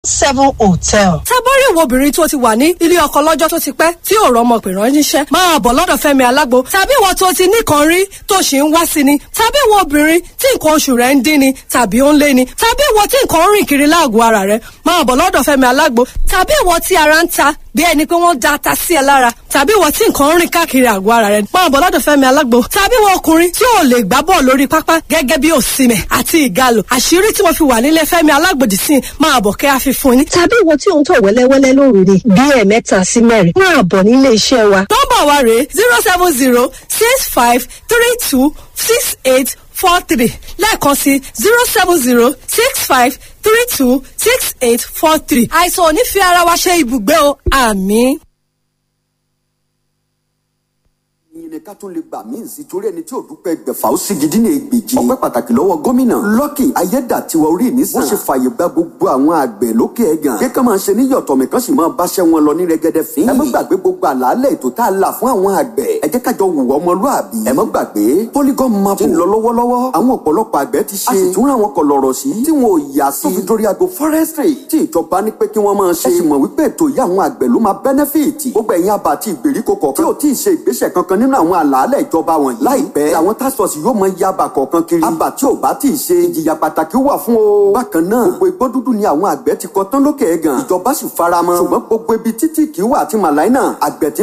seven hotel. tábọ́rí ìwọ obìnrin tó ti wà ní ilé ọkọ lọ́jọ́ tó ti pẹ́ tí ò rọ́mọ pè ránṣẹ́ máa bọ̀ lọ́dọ̀ Fẹ́mi Alágbo tàbí ìwọ tó ti nìkan rí tó ṣì ń wá sí ni tàbí ìwọ obìnrin tí nǹkan oṣù rẹ̀ ń dín ni tàbí ó ń lé ni tàbí ìwọ tí nǹkan ń rìn kiri láàgọ̀ ara rẹ̀ máa bọ̀ lọ́dọ̀ Fẹ́mi Alágbo tàbí ìwọ tí ara ń ta bí ẹni pé wọ́n da ata sí ẹ lára tàbí ìwọ tí nǹkan ń rìn káàkiri àgọ́ ara rẹ̀ máa bọ̀ lọ́dọ̀ Fẹ́mi Alágbo tàbí ìwọ ọkùnrin tí ò lè gbá bọ́ọ̀ lórí pápá gẹ́gẹ́ bí òsìmẹ̀ àti ìgalò àṣírí tí mo fi wà nílé Fẹ́mi Alágbo dì sí máa bọ̀ kẹ́ àfi fún yín. tàbí ìwọ tí ò ń tọ̀ wẹ́lẹ́wẹ́lẹ́ lóru ni bí ẹ̀ẹ̀mẹ́ta sí mẹ́rin máa bọ̀ nílé iṣẹ́ wa. nọ́mbà wa rèé zero seven zero six five three two six eight four three lẹ́ẹ̀kan sí zero seven zero six five three two six eight four three. àìsàn ò ní fi ara wa ṣe ibùgbé o àmín. ìyìn ni ká tún lè gbà míì sí torí ẹni tí ò dúpẹ́ gbẹ̀fà ó sì gidi ní ègbèjì. ọpẹ́ pàtàkì lọ́wọ́ gómìnà Lucky ayédàtiwa orí mi sàn. wọ́n ṣe fààyè gba gbogbo àwọn àgbẹ̀ lókè ẹ̀gàn. kí ká máa ṣe ní yọ̀tọ̀ mi kan sì máa báṣẹ́ wọn lọ ní rẹ́gẹ́dẹ́ fín. ẹ má gbàgbé gbogbo àlàálẹ̀ ètò tá a là fún àwọn àgbẹ̀. ẹ jẹ́ kájọ wùwọ́ ọmọlúàbí. ẹ má gbàgbé polygon map ti ń lọ lọ́wọ́lọ́wọ́. àwọn ọ̀pọ̀lọpọ̀ àgbẹ̀ ti ṣe. a sì tún ra àwọn kọlọ̀rọ̀ sí. tí wọn ò yà sí. tó fi dórí ago forestry. tí ìjọba ní pé kí wọ́n máa ṣe. ẹ sì mọ̀ wípé ètò yìí àwọn àgbẹ̀ ló máa benefit. gbogbo ẹ̀yin àbá àti ìgbèríko kọ̀ọ̀kan. tí ò tí ì ṣe ìgbésẹ̀ kankan nínú àwọn àlàálẹ̀ ìjọba wọ̀nyí. láìpẹ́ làwọn task force yóò mọ yaba kọ̀ọ̀kan kiri. àbá tí ò bá tí ì ṣe ìjìyà pàtàkì wà fún o. bákan náà gbogbo igbó dúdú ni àwọn àgbẹ̀ ti kọ tán lókè ẹ̀gàn. ìjọba sì faramọ́. ṣùgbọ́n gbogbo ibi títí kì í wà àti màláìnà àgbẹ̀ tí